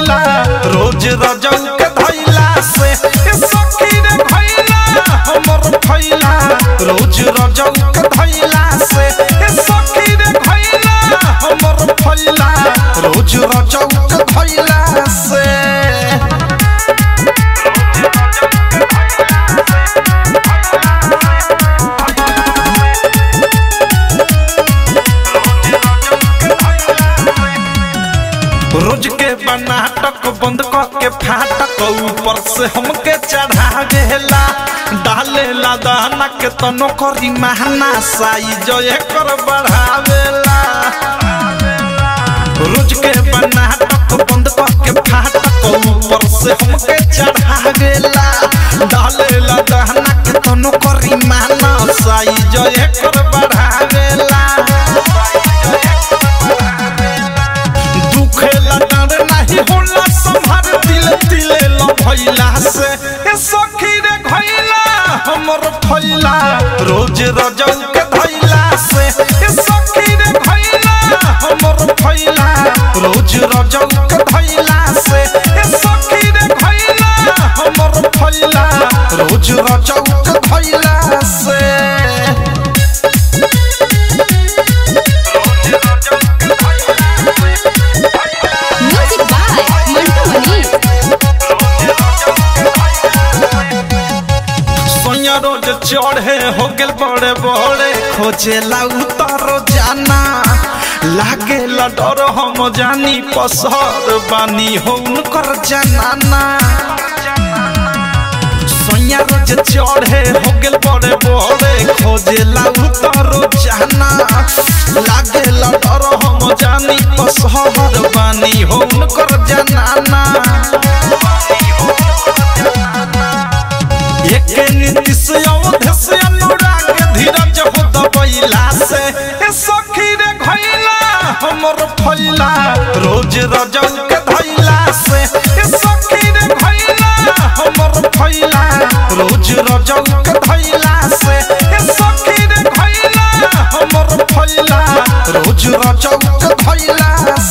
भइला रोज रजौ के धइला से ए सखी रे भइला हमर भइला रोज रजौ के धइला से ए सखी रे भइला हमर भइला रोज रजौ के धइला से रोज के बनाटक बंद क के फाटक ऊपर से हमके चढ़ा गेला डालेला दाना के तनो करी महना साइज एकर बढ़ावेला रोज के बनाटक बंद क के फाटक ऊपर से हमके चढ़ा गेला डालेला दाना के तनो करी महना साइज एकर बढ़ावेला दुखेला डर नाही होला संभार दिल दिले ल भइला से ए सखी रे भइला हमर भइला रोज रजौ के धइला से ए सखी रे भइला हमर भइला रोज रजौ के धइला से ए सखी रे भइला हमर भइला रोज रजौ के धइला से म्यूजिक बाय मंटू मनीष सोया रोज चढ़े हो गेल बड़े बड़े खोजेला उतारो जाना लागे डर हम जानी पसर बानी हो उनकर जनाना सोया रोज चढ़े हो गेल बड़े बड़े खोजेला उतारो जाना लागे डर हम जानी पसर बानी हो उनकर जनाना एके नीति से अवध से अनुराग धीरज हो दबैला से ए सखी रे घैला हमर फैला रोज रजौ के धैला से ए सखी रे घैला हमर फैला रोज रजौ के धैला से ए सखी रे घैला हमर फैला रोज रजौ के धैला